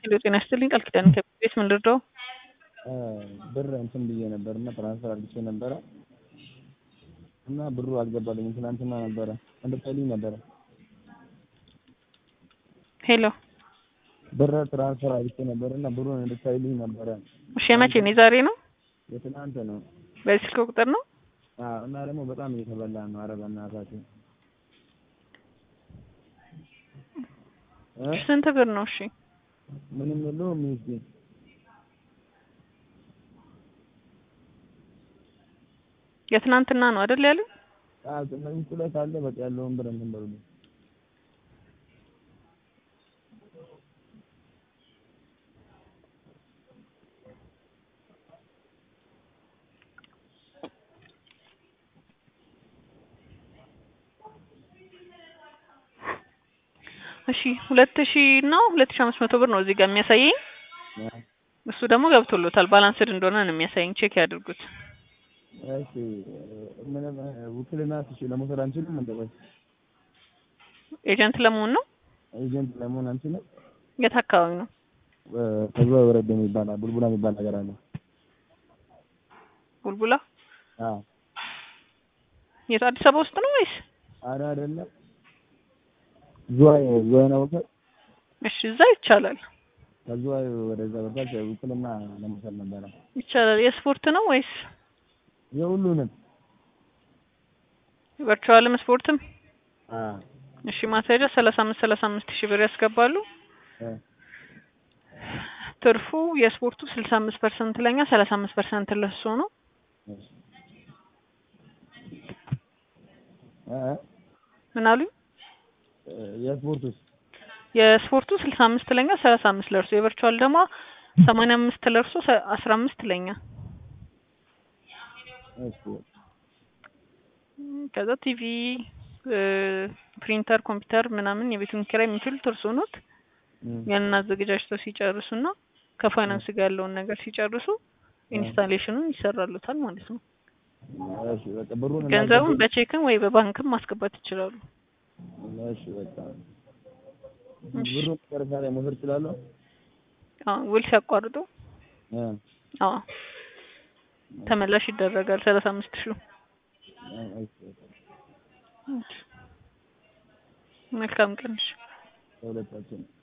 ሄሎ ጤና ይስጥልኝ ቃል ኪዳን ከቤት ምን ልርዳው? ብር እንትን ብዬ ነበር እና ትራንስፈር አድርጌ ነበረ እና ብሩ አልገባልኝም። ትናንትና ነበረ እንድትልኝ ነበረ ሄሎ ብር ትራንስፈር አድርጌ ነበር እና ብሩን እንድታይልኝ ነበረ። እሺ የመቼ ነው? የዛሬ ነው? የትናንት ነው። በዚህ ስልክ ቁጥር ነው? አዎ እና ደግሞ በጣም እየተበላ ነው። ኧረ በእናታችሁ እ ስንት ብር ነው? እሺ ምንም የለውም ሚስቴ የትናንትና ነው አይደል ያለው? አዎ ውስጡ ላይ ካለ በቃ ያለውን ብር እንትን በሉልኝ። እሺ ሁለት ሺህ እና ሁለት ሺህ አምስት መቶ ብር ነው እዚህ ጋር የሚያሳየኝ። እሱ ደግሞ ገብቶሎታል ባላንስድ እንደሆነ ነው የሚያሳየኝ። ቼክ ያድርጉት። እሺ ምንም ውክልና እሺ ለመውሰድ አንችልም እንደ ቆይ ኤጀንት ለመሆን ነው። ኤጀንት ለመሆን አንችልም። የት አካባቢ ነው? ከዚያ ወረድ የሚባል ቡልቡላ የሚባል ነገር አለ። ቡልቡላ አዎ የት አዲስ አበባ ውስጥ ነው ወይስ? ኧረ አይደለም ዝዋይ ዝዋይ ነው ወከ እሺ እዛ ይቻላል ከዝዋይ ወደዛ በታች ውክልና ለመውሰድ ነበረ። ይቻላል። የስፖርት ነው ወይስ የሁሉንም ቨርቹዋልም ስፖርትም? አዎ እሺ ማስያዣ ሰላሳ አምስት ሰላሳ አምስት ሺህ ብር ያስገባሉ። እ ትርፉ የስፖርቱ ስልሳ አምስት ፐርሰንት ለኛ ሰላሳ አምስት ፐርሰንት ለሱ ነው። እሺ እ ምን አሉኝ? የስፖርቱስ የስፖርቱ ስልሳ አምስት ለኛ ሰላሳ አምስት ለእርሱ የቨርቹዋል ደግሞ ሰማንያ አምስት ለእርሱ አስራ አምስት ለኛ እሺ ከዛ ቲቪ ፕሪንተር ኮምፒውተር ምናምን የቤቱን ኪራይ የሚችሉት እርስዎ ኖት። ያንን አዘገጃጅተው ሲጨርሱና ከፋይናንስ ጋር ያለውን ነገር ሲጨርሱ ኢንስታሌሽኑን ይሰራሉታል ማለት ነው። እሺ በቃ ብሩን ገንዘቡን በቼክም ወይ በባንክም ማስገባት ይችላሉ። እሺ በቃ ብሩን መጨረሻ ላይ መውሰድ እችላለሁ? አዎ ውል ሲያቋርጡ እ አዎ ተመላሽ ይደረጋል ሰላሳ አምስት ሺህ እሺ መልካም ቀን። እሺ ለሁለታችን